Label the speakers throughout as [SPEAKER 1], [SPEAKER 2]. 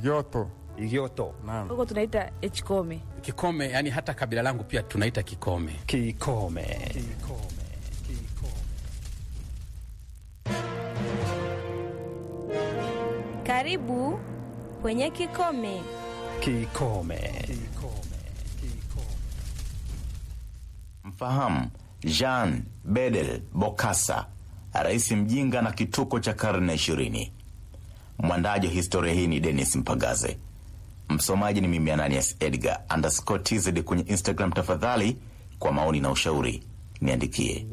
[SPEAKER 1] Igioto.
[SPEAKER 2] Igioto.
[SPEAKER 1] Naam.
[SPEAKER 3] huko tunaita echkome.
[SPEAKER 4] Kikome, yani hata kabila langu pia tunaita Kikome.
[SPEAKER 2] Kikome.
[SPEAKER 5] Karibu kwenye Kikome.
[SPEAKER 2] Kikome.
[SPEAKER 6] Mfahamu Jean Bedel Bokassa, rais mjinga na kituko cha karne ishirini. Mwandaji wa historia hii ni Dennis Mpagaze, msomaji ni mimi Ananias Edgar underscore tz kwenye Instagram. Tafadhali kwa maoni na ushauri niandikie.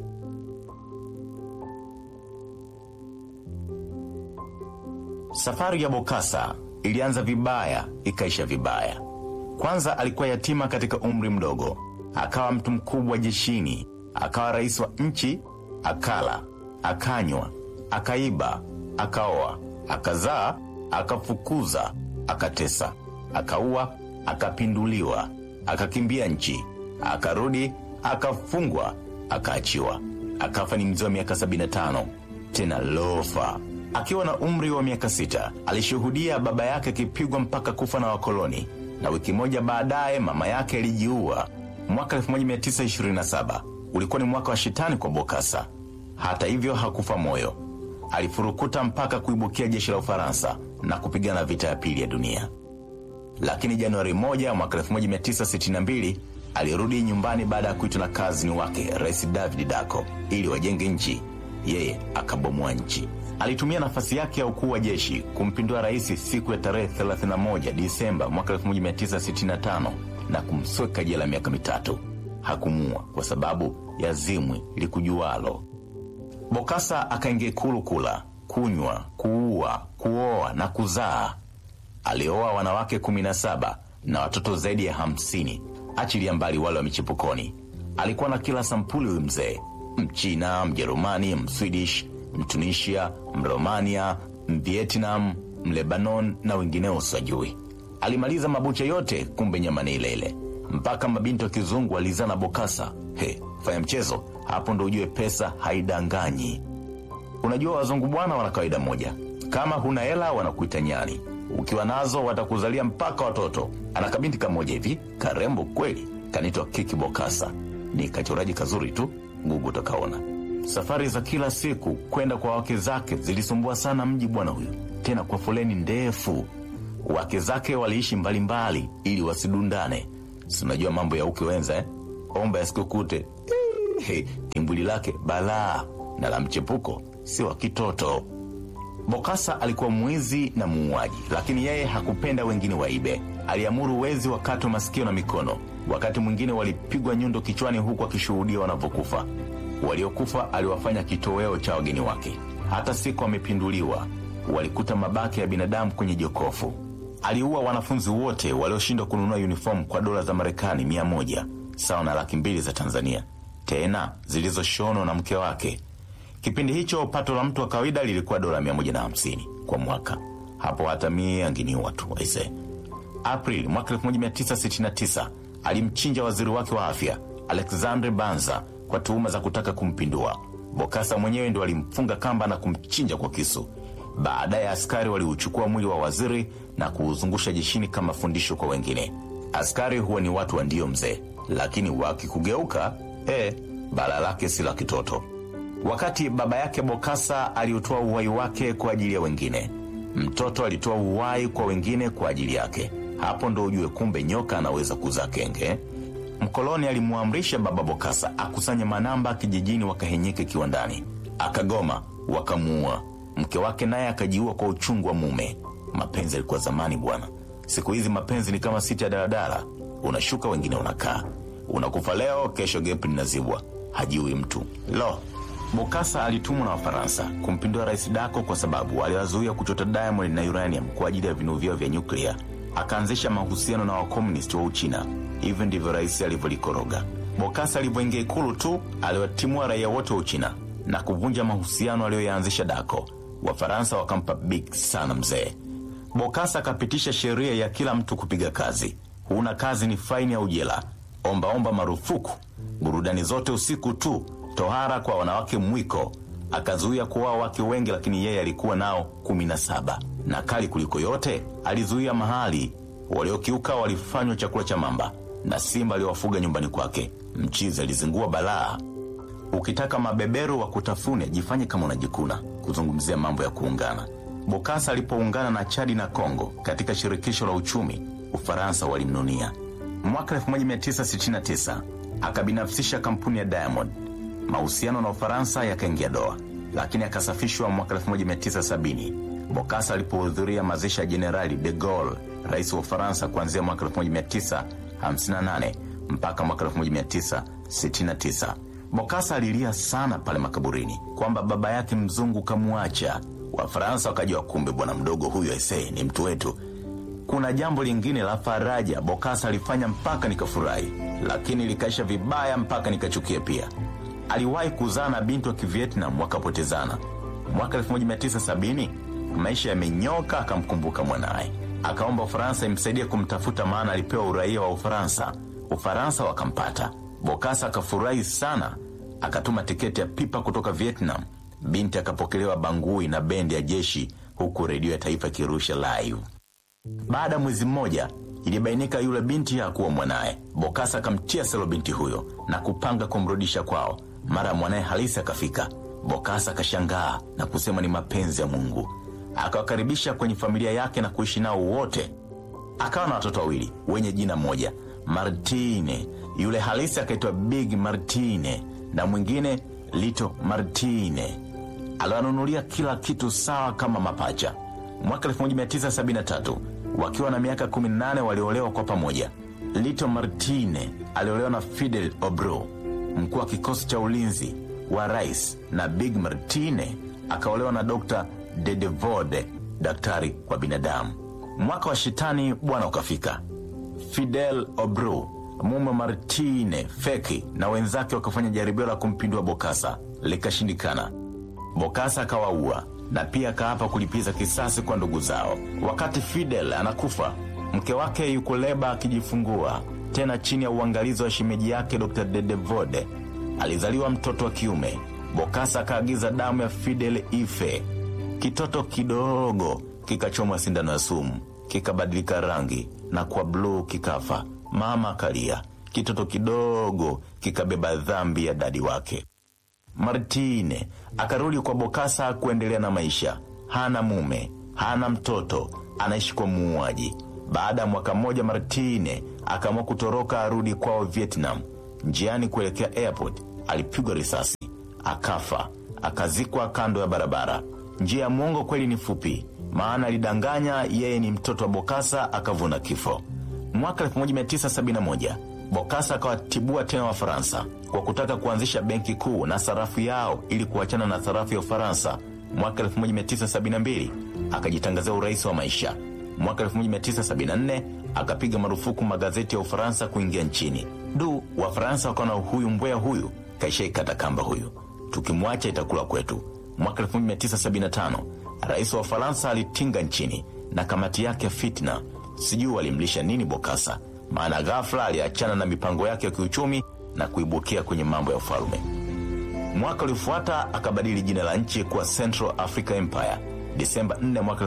[SPEAKER 6] Safari ya Bokassa ilianza vibaya ikaisha vibaya. Kwanza alikuwa yatima katika umri mdogo, akawa mtu mkubwa jeshini, akawa rais wa nchi, akala, akanywa, akaiba, akaoa, akazaa, akafukuza, akatesa, akaua, akapinduliwa, akakimbia nchi, akarudi, akafungwa, akaachiwa, akafa ni mzee wa miaka 75 tena lofa. Akiwa na umri wa miaka sita alishuhudia baba yake akipigwa mpaka kufa na wakoloni, na wiki moja baadaye mama yake alijiua. Mwaka 1927 ulikuwa ni mwaka wa shetani kwa Bokassa. Hata hivyo hakufa moyo, alifurukuta mpaka kuibukia jeshi la Ufaransa na kupigana vita ya pili ya dunia. Lakini Januari moja mwaka 1962 alirudi nyumbani baada ya kuitwa na kazini wake Rais David Dako ili wajenge nchi. Yeye akabomoa nchi. Alitumia nafasi yake ya ukuu wa jeshi kumpindua rais siku ya tarehe 31 Disemba mwaka 1965 na kumsweka jela miaka mitatu. Hakumua kwa sababu ya zimwi likujualo. Bokassa akaingia ikulu kula, kunywa, kuua, kuoa na kuzaa. Alioa wanawake 17 na watoto zaidi ya 50, achilia mbali wale wa michipukoni. Alikuwa na kila sampuli huyu mzee: Mchina, Mjerumani, Mswidish, Mtunisia, Mromania, Mvietnam, Mlebanon na wengineo usajui. Alimaliza mabucha yote, kumbe nyama ni ile ile. Mpaka mabinti wa kizungu alizana Bokassa. He, fanya mchezo hapo ndo ujue pesa haidanganyi. Unajua wazungu bwana wana kawaida moja, kama huna hela wanakuita nyani, ukiwa nazo watakuzalia mpaka watoto. Ana kabinti kamoja hivi karembo kweli, kanaitwa Kiki Bokassa. Ni kachoraji kazuri tu, Google utakaona. Safari za kila siku kwenda kwa wake zake zilisumbua sana mji bwana huyu, tena kwa foleni ndefu. Wake zake waliishi mbalimbali ili wasidundane. Si unajua mambo ya uke wenza eh? Omba yasikukute. Hey, timbuli lake balaa na la mchepuko si wa kitoto. Bokassa alikuwa mwizi na muuaji, lakini yeye hakupenda wengine waibe. Aliamuru wezi wakatwe masikio na mikono. Wakati mwingine walipigwa nyundo kichwani, huku akishuhudia wanavyokufa. Waliokufa aliwafanya kitoweo cha wageni wake. Hata siku amepinduliwa, walikuta mabaki ya binadamu kwenye jokofu. Aliua wanafunzi wote walioshindwa kununua uniform kwa dola za Marekani mia moja sawa na laki mbili za Tanzania, tena zilizoshonwa na mke wake. Kipindi hicho pato la mtu wa kawaida lilikuwa dola mia moja na hamsini kwa mwaka. Hapo hata mie angeniua tu aise. Aprili mwaka 1969 alimchinja waziri wake wa afya Alexandre Banza kwa tuhuma za kutaka kumpindua. Bokassa mwenyewe ndo alimfunga kamba na kumchinja kwa kisu. Baadaye askari waliuchukua mwili wa waziri na kuuzungusha jeshini kama fundisho kwa wengine. Askari huwa ni watu wa ndio mzee, lakini wakikugeuka eh, bala lake si la kitoto. Wakati baba yake Bokassa aliutoa uhai wake kwa ajili ya wengine, mtoto alitoa uhai kwa wengine kwa ajili yake. Hapo ndo ujue kumbe nyoka anaweza kuzaa kenge. Mkoloni alimwamrisha baba Bokassa akusanye manamba kijijini, wakahenyeke kiwandani. Akagoma, wakamuua. Mke wake naye akajiua kwa uchungu wa mume. Mapenzi yalikuwa zamani bwana, siku hizi mapenzi ni kama siti ya daladala, unashuka wengine unakaa, unakufa leo, kesho gepu linazibwa, hajiui mtu. Lo, Bokassa alitumwa na Wafaransa kumpindua Rais Dako kwa sababu aliwazuia kuchota diamond na uranium kwa ajili ya vinu vyao vya nyuklia. Akaanzisha mahusiano na wakomunisti wa Uchina. Hivyo ndivyo rais alivyolikoroga. Bokassa alivyoingia ikulu tu aliwatimua raia wote wa Uchina na kuvunja mahusiano aliyoyaanzisha Dako. Wafaransa wakampa big sana mzee. Bokassa akapitisha sheria ya kila mtu kupiga kazi. Huna kazi ni faini au jela. Ombaomba marufuku. Burudani zote usiku tu. Tohara kwa wanawake mwiko. Akazuia kuoa wake wengi, lakini yeye alikuwa nao kumi na saba. na kali kuliko yote, alizuia mahali waliokiuka walifanywa chakula cha mamba na simba aliwafuga nyumbani kwake. Mchizi alizingua balaa. Ukitaka mabeberu wa kutafune, jifanye kama unajikuna kuzungumzia mambo ya kuungana. Bokasa alipoungana na Chadi na Kongo katika shirikisho la uchumi, Ufaransa walimnunia. Mwaka 1969 akabinafsisha kampuni ya Diamond. Mahusiano na Ufaransa yakaingia doa, lakini akasafishwa mwaka 1970 Bokasa alipohudhuria mazishi ya Jenerali de Gaulle, rais wa Ufaransa, kuanzia mwaka 1958 mpaka mwaka 1969. Bokasa alilia sana pale makaburini kwamba baba yake mzungu kamwacha. Wafaransa wakajua kumbe bwana mdogo huyu aisee ni mtu wetu. Kuna jambo lingine la faraja Bokasa alifanya mpaka nikafurahi, lakini likaisha vibaya mpaka nikachukia pia. Aliwahi kuzaa na binti wa Kivietnam wakapotezana. Mwaka 1970 maisha yamenyoka, akamkumbuka mwanaye, akaomba Ufaransa imsaidie kumtafuta, maana alipewa uraia wa Ufaransa. Ufaransa wakampata. Bokasa akafurahi sana, akatuma tiketi ya pipa kutoka Vietnam. Binti akapokelewa Bangui na bendi ya jeshi, huku redio ya taifa ikirusha live. Baada ya mwezi mmoja ilibainika yule binti hakuwa mwanaye. Bokasa akamtia selo binti huyo na kupanga kumrudisha kwao. Mara mwanaye halisi akafika. Bokasa akashangaa na kusema ni mapenzi ya Mungu. Akawakaribisha kwenye familia yake na kuishi nao wote. Akawa na watoto wawili wenye jina moja, Martine. Yule halisi akaitwa Big Martine na mwingine Lito Martine. Aliwanunulia kila kitu sawa kama mapacha. Mwaka 1973 wakiwa na miaka 18 waliolewa kwa pamoja. Lito Martine aliolewa na Fidel Obro, mkuu wa kikosi cha ulinzi wa rais, na Big Martine akaolewa na Dr. Dedevode, daktari wa binadamu. Mwaka wa shetani bwana ukafika. Fidel Obro mume Martine feki na wenzake wakafanya jaribio la kumpindua Bokasa, likashindikana. Bokasa akawaua na pia akaapa kulipiza kisasi kwa ndugu zao. Wakati Fidel anakufa, mke wake yuko leba akijifungua, tena chini ya uangalizi wa shemeji yake Dr. Dedevode. Alizaliwa mtoto wa kiume. Bokasa akaagiza damu ya Fidel ife. Kitoto kidogo kikachomwa sindano ya sumu, kikabadilika rangi na kwa bluu kikafa. Mama akalia. Kitoto kidogo kikabeba dhambi ya dadi wake. Martine akarudi kwa Bokasa kuendelea na maisha. Hana mume, hana mtoto, anaishi kwa muuaji. Baada ya mwaka mmoja, Martine akaamua kutoroka arudi kwao Vietnam. Njiani kuelekea airport alipigwa risasi, akafa, akazikwa kando ya barabara. Njia ya mwongo kweli ni fupi, maana alidanganya yeye ni mtoto wa Bokasa, akavuna kifo. Mwaka 1971 Bokasa akawatibua tena Wafaransa kwa kutaka kuanzisha benki kuu na sarafu yao ili kuachana na sarafu ya Ufaransa. Mwaka 1972 akajitangazia urais wa maisha. Mwaka 1974 akapiga marufuku magazeti ya Ufaransa kuingia nchini. Du, Wafaransa wakaona huyu mbwea huyu kaishaikata kamba huyu, tukimwacha itakula kwetu. Mwaka 1975 rais wa Ufaransa alitinga nchini na kamati yake ya fitna. Sijui walimlisha nini Bokasa, maana ghafla aliachana na mipango yake ya kiuchumi na kuibukia kwenye mambo ya ufalme. Mwaka uliofuata akabadili jina la nchi kuwa Central Africa Empire. Disemba 4 mwaka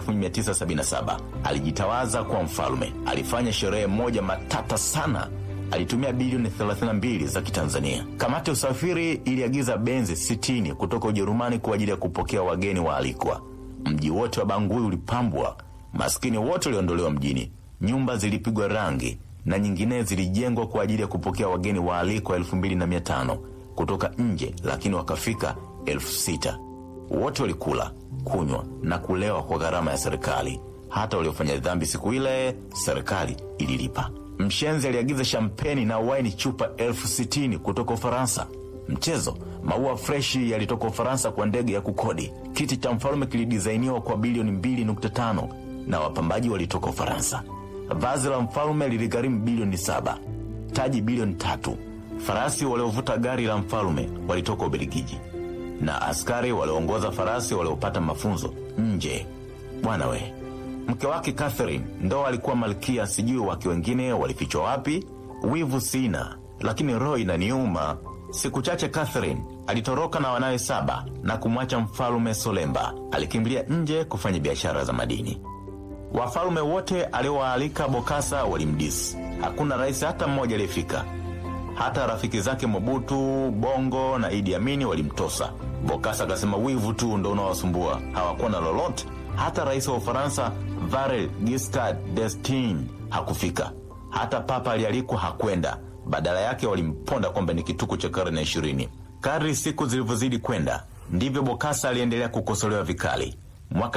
[SPEAKER 6] 1977 alijitawaza kuwa mfalme. Alifanya sherehe moja matata sana. Alitumia bilioni 32 za Kitanzania. Kamati ya usafiri iliagiza benzi 60 kutoka Ujerumani kwa ajili ya kupokea wageni waalikwa. Mji wote wa Bangui ulipambwa, maskini wote waliondolewa mjini, nyumba zilipigwa rangi na nyingine zilijengwa kwa ajili ya kupokea wageni waalikwa elfu mbili na mia tano kutoka nje, lakini wakafika elfu sita. Wote walikula, kunywa na kulewa kwa gharama ya serikali. Hata waliofanya dhambi siku ile serikali ililipa. Mshenzi aliagiza shampeni na waini chupa elfu sitini kutoka Ufaransa. Mchezo, maua freshi yalitoka Ufaransa kwa ndege ya kukodi. Kiti cha mfalme kilidizainiwa kwa bilioni 2.5 na wapambaji walitoka Ufaransa. Vazi la mfalme liligharimu bilioni saba, taji bilioni tatu. Farasi waliovuta gari la mfalme walitoka Ubelgiji na askari walioongoza farasi waliopata mafunzo nje. Bwana we, mke wake Catherine ndo alikuwa malkia, sijui wake wengine walifichwa wapi. Wivu sina, lakini roho inaniuma. Siku chache Catherine alitoroka na wanawe saba na kumwacha mfalume Solemba. Alikimbilia nje kufanya biashara za madini. Wafalume wote aliowaalika Bokasa walimdisi. Hakuna rais hata mmoja aliyefika. Hata rafiki zake Mobutu, Bongo na Idi Amini walimtosa. Bokasa akasema wivu tu ndo unaowasumbua, hawakuwa na lolote. Hata rais wa Ufaransa Valéry Giscard d'Estaing hakufika. Hata papa alialikwa hakwenda. Badala yake walimponda kwamba ni kituko cha karne ya ishirini. Kadri siku zilivyozidi kwenda, ndivyo Bokasa aliendelea kukosolewa vikali. Mwaka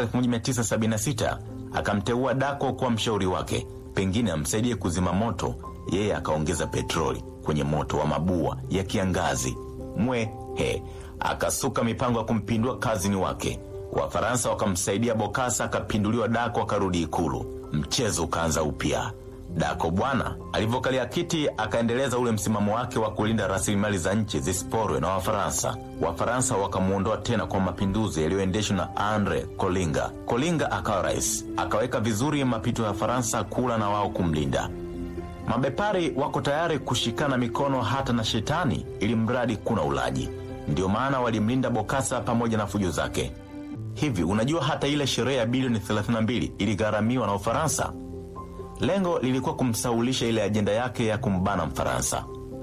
[SPEAKER 6] 1976 akamteua Dako kuwa mshauri wake, pengine amsaidie kuzima moto. Yeye akaongeza petroli kwenye moto wa mabua ya kiangazi. Mwe he akasuka mipango ya kumpindua kazini wake. Wafaransa wakamsaidia Bokasa, akapinduliwa Dako akarudi Ikulu. Mchezo ukaanza upya. Dako bwana alivyokalia kiti akaendeleza ule msimamo wake wa kulinda rasilimali za nchi zisiporwe na Wafaransa. Wafaransa wakamwondoa tena kwa mapinduzi yaliyoendeshwa na Andre Kolinga. Kolinga akawa rais, akaweka vizuri mapito ya Faransa kula na wao kumlinda. Mabepari wako tayari kushikana mikono hata na shetani, ili mradi kuna ulaji. Ndiyo maana walimlinda Bokasa pamoja na fujo zake. Hivi unajua hata ile sherehe ya bilioni 32 iligharamiwa na Ufaransa. Lengo lilikuwa kumsaulisha ile ajenda yake ya kumbana Mfaransa.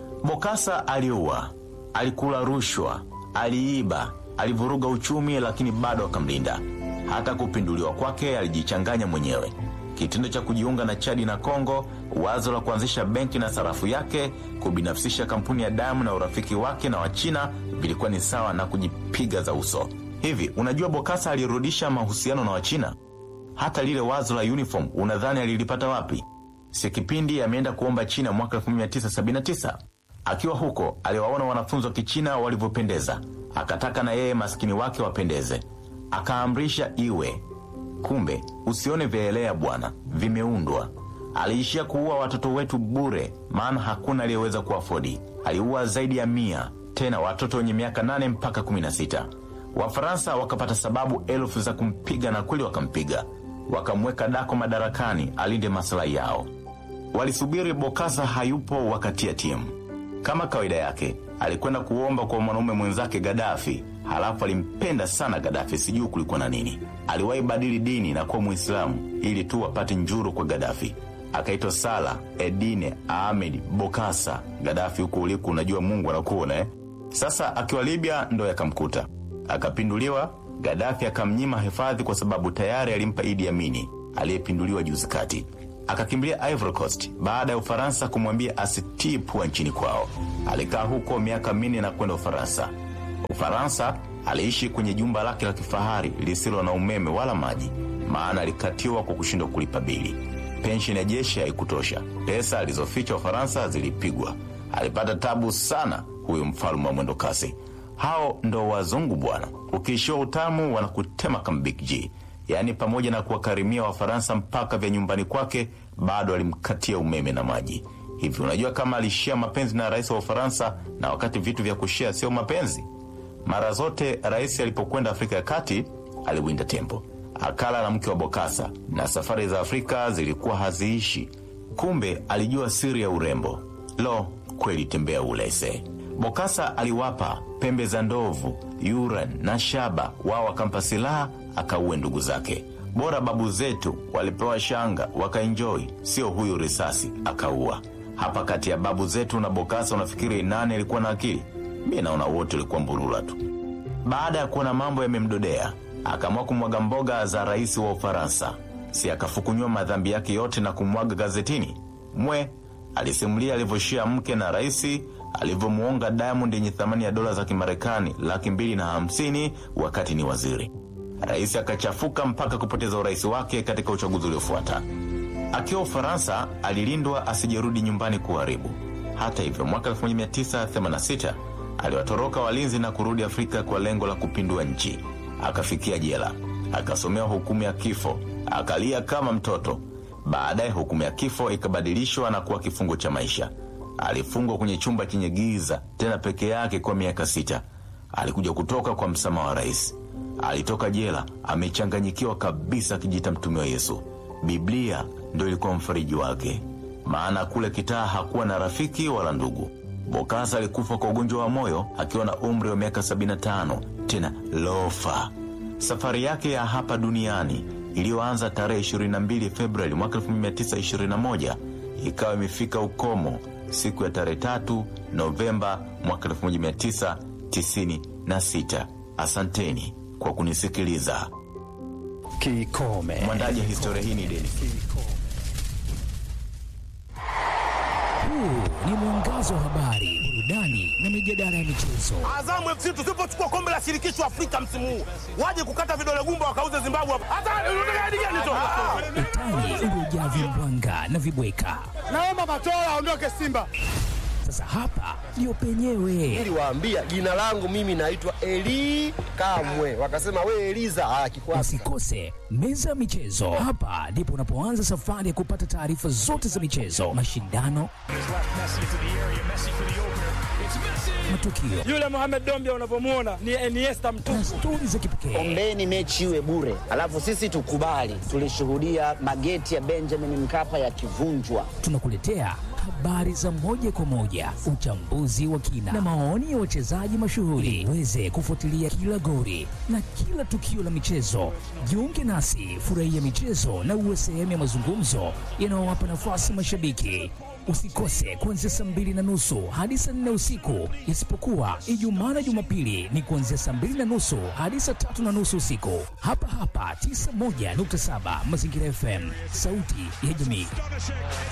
[SPEAKER 6] Bokasa aliua, alikula rushwa, aliiba, alivuruga uchumi, lakini bado akamlinda. Hata kupinduliwa kwake alijichanganya mwenyewe. Kitendo cha kujiunga na Chadi na Kongo, wazo la kuanzisha benki na sarafu yake, kubinafsisha kampuni ya damu na urafiki wake na Wachina vilikuwa ni sawa na kujipiga za uso. Hivi unajua Bokasa alirudisha mahusiano na Wachina? Hata lile wazo la uniform unadhani alilipata wapi? Si kipindi ameenda kuomba China mwaka 1979. Akiwa huko aliwaona wanafunzi wa Kichina walivyopendeza, akataka na yeye maskini wake wapendeze, akaamrisha iwe. Kumbe usione vyaelea bwana, vimeundwa. Aliishia kuua watoto wetu bure, maana hakuna aliyeweza kuafodi. Aliua zaidi ya mia, tena watoto wenye miaka nane mpaka 16. Wafaransa wakapata sababu elfu za kumpiga na kweli wakampiga. Wakamweka Dako madarakani alinde maslahi yao. Walisubiri Bokasa hayupo, wakatia timu. Kama kawaida yake, alikwenda kuomba kwa mwanaume mwenzake Gadafi, halafu alimpenda sana Gadafi, sijui kulikuwa na nini. Aliwahi badili dini na kuwa Mwislamu ili tu apate njuru kwa Gadafi. Akaitwa Sala Edine Ahmed Bokasa. Gadafi, huku uliku unajua Mungu anakuona eh? Sasa akiwa Libya ndo yakamkuta akapinduliwa. Gadafi akamnyima hifadhi kwa sababu tayari alimpa Idi Amini aliyepinduliwa juzi kati. Akakimbilia Ivory Coast baada ya Ufaransa kumwambia asitii pua nchini kwao. Alikaa huko miaka minne na kwenda Ufaransa. Ufaransa aliishi kwenye jumba lake la kifahari lisilo na umeme wala maji, maana alikatiwa kwa kushindwa kulipa bili. Pensheni ya jeshi haikutosha, pesa alizoficha Ufaransa zilipigwa. Alipata tabu sana huyu mfalme wa mwendo kasi. Hao ndo wazungu bwana, ukiishiwa utamu wanakutema kama Big G. Yaani, pamoja na kuwakarimia Wafaransa mpaka vya nyumbani kwake, bado alimkatia umeme na maji. Hivi unajua kama alishia mapenzi na rais wa Ufaransa, na wakati vitu vya kushia sio mapenzi? Mara zote rais alipokwenda Afrika ya Kati aliwinda tembo, akala na mke wa Bokasa, na safari za Afrika zilikuwa haziishi. Kumbe alijua siri ya urembo. Lo, kweli tembea ulese. Bokasa aliwapa pembe za ndovu, yuran na shaba, wao wakampa silaha akauwe ndugu zake. Bora babu zetu walipewa shanga wakaenjoi, sio huyu risasi akaua. Hapa kati ya babu zetu na Bokasa unafikiri nani alikuwa na akili? Mi naona wote walikuwa mburula tu. Baada ya kuona mambo yamemdodea, akaamua kumwaga mboga za rais wa Ufaransa. Si akafukunywa madhambi yake yote na kumwaga gazetini? Mwe alisimulia alivyoshia mke na raisi alivyomuonga Diamond yenye thamani ya dola za Kimarekani laki mbili na hamsini wakati ni waziri. Rais akachafuka mpaka kupoteza urais wake katika uchaguzi uliofuata. Akiwa Ufaransa alilindwa asijerudi nyumbani kuharibu. Hata hivyo, mwaka 1986 aliwatoroka walinzi na kurudi Afrika kwa lengo la kupindua nchi. Akafikia jela, akasomewa hukumu ya kifo, akalia kama mtoto. Baadaye hukumu ya kifo ikabadilishwa na kuwa kifungo cha maisha. Alifungwa kwenye chumba chenye giza, tena peke yake kwa miaka sita. Alikuja kutoka kwa msamaha wa rais. Alitoka jela amechanganyikiwa kabisa, akijita mtume wa Yesu. Biblia ndo ilikuwa mfariji wake, maana kule kitaa hakuwa na rafiki wala ndugu. Bokassa alikufa kwa ugonjwa wa moyo akiwa na umri wa miaka 75, tena lofa. Safari yake ya hapa duniani iliyoanza tarehe 22 Februari mwaka 1921 ikawa imefika ukomo siku ya tarehe 3 Novemba mwaka 1996. Asanteni kwa kunisikiliza.
[SPEAKER 2] Kikome.
[SPEAKER 6] Mwandaji wa historia hii ni Denis.
[SPEAKER 1] Huu ni mwangazo wa habari, burudani na mijadala ya michezo.
[SPEAKER 3] Azamu FC tusipochukua kombe la shirikisho Afrika msimu huu, waje kukata vidole gumba wakauze Zimbabwe hapa. Hata unataka hadi gani tu?
[SPEAKER 1] Utani uliojaa vimbwanga na vibweka.
[SPEAKER 3] Naomba Matola aondoke Simba.
[SPEAKER 1] Sasa hapa ndio penyewe.
[SPEAKER 7] Niliwaambia jina langu mimi naitwa Eli Kamwe, wakasema we Eliza. Ah, kikwasi
[SPEAKER 1] Usikose meza ya michezo. Hapa ndipo unapoanza safari ya kupata taarifa zote za michezo, mashindano, matukio
[SPEAKER 8] Yule Mohamed Dombia unavyomwona ni Iniesta mtupu.
[SPEAKER 1] na stori za kipekee.
[SPEAKER 9] Ombeni mechi iwe bure, alafu sisi tukubali. Tulishuhudia mageti ya Benjamin Mkapa yakivunjwa.
[SPEAKER 1] Tunakuletea habari za moja kwa moja, uchambuzi wa kina na maoni ya wachezaji mashuhuri, uweze kufuatilia kila gori na kila tukio la michezo. Jiunge nasi, furahia michezo na uwe sehemu ya mazungumzo yanayowapa nafasi mashabiki. Usikose kuanzia saa mbili na nusu hadi saa nne usiku, isipokuwa Ijumaa na Jumapili ni kuanzia saa mbili na nusu hadi saa tatu na nusu usiku, hapa hapa 91.7 Mazingira FM, sauti ya jamii.